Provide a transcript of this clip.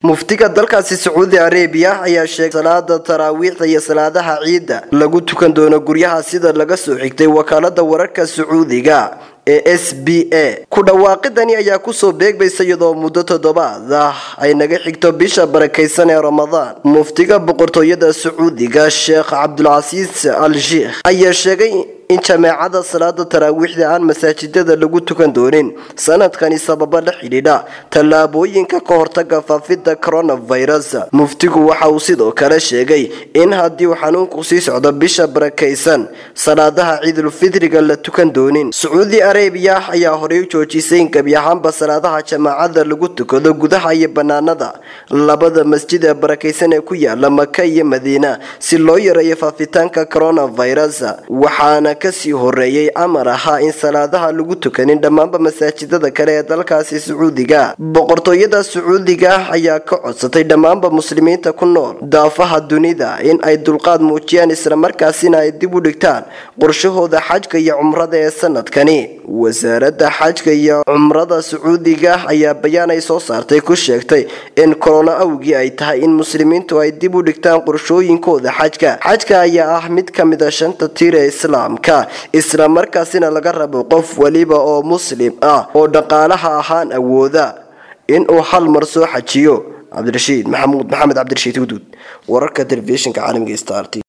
muftiga dalkaasi sacuudi arabiya ayaa sheegay salaada taraawiixda iyo salaadaha ciidda lagu tukan doono guryaha sida laga soo xigtay wakaalada wararka sacuudiga ee s b a ku dhawaaqidani ayaa kusoo beegmaysa iyadoo muddo toddobaad ah ay naga xigto bisha barakaysan ee ramadaan muftiga boqortooyada sacuudiga sheekh cabdulcasiis al sheikh ayaa sheegay in jameecada salaada taraawiixda aan masaajidada lagu tukan doonin sanadkani sababo la xidhiidha tallaabooyinka ka hortaga faafida coronavirus muftigu waxa uu sidoo kale sheegay in haddii uu xanuunku sii socdo bisha barakaysan salaadaha ciidulfitriga la tukan doonin sacuudi arabiya ayaa horey u joojisay in gebi ahaanba salaadaha jamaacada lagu tukado gudaha iyo banaanada labada masjid ee barakaysan ee ku yaala maka iyo madiina si loo yareeyo faafitaanka coronavirus waxaana kasii horeeyay amar ahaa in salaadaha lagu tukanin dhammaanba masaajidada kale ee dalkaasi sacuudiga boqortooyada sacuudiga ayaa ka codsatay dhammaanba muslimiinta ku nool daafaha dunida in ay dulqaad muujiyaan islamarkaasina ay dib u dhigtaan qorshahooda xajka iyo cumrada ee sanadkani wasaaradda xajka iyo cumrada sacuudiga ayaa bayaan ay soo saartay ku sheegtay in korona awgii ay tahay in muslimiintu ay dib u dhigtaan qorshooyinkooda xajka xajka ayaa ah mid ka mid a shanta tiir ee islaamka isla markaasina laga rabo qof weliba oo muslim ah oo dhaqaalaha ahaan awooda inuu hal mar soo xajiyo cabdirashiid maxamuud maxamed cabdirashiid huduud wararka telefishinka caalamiga start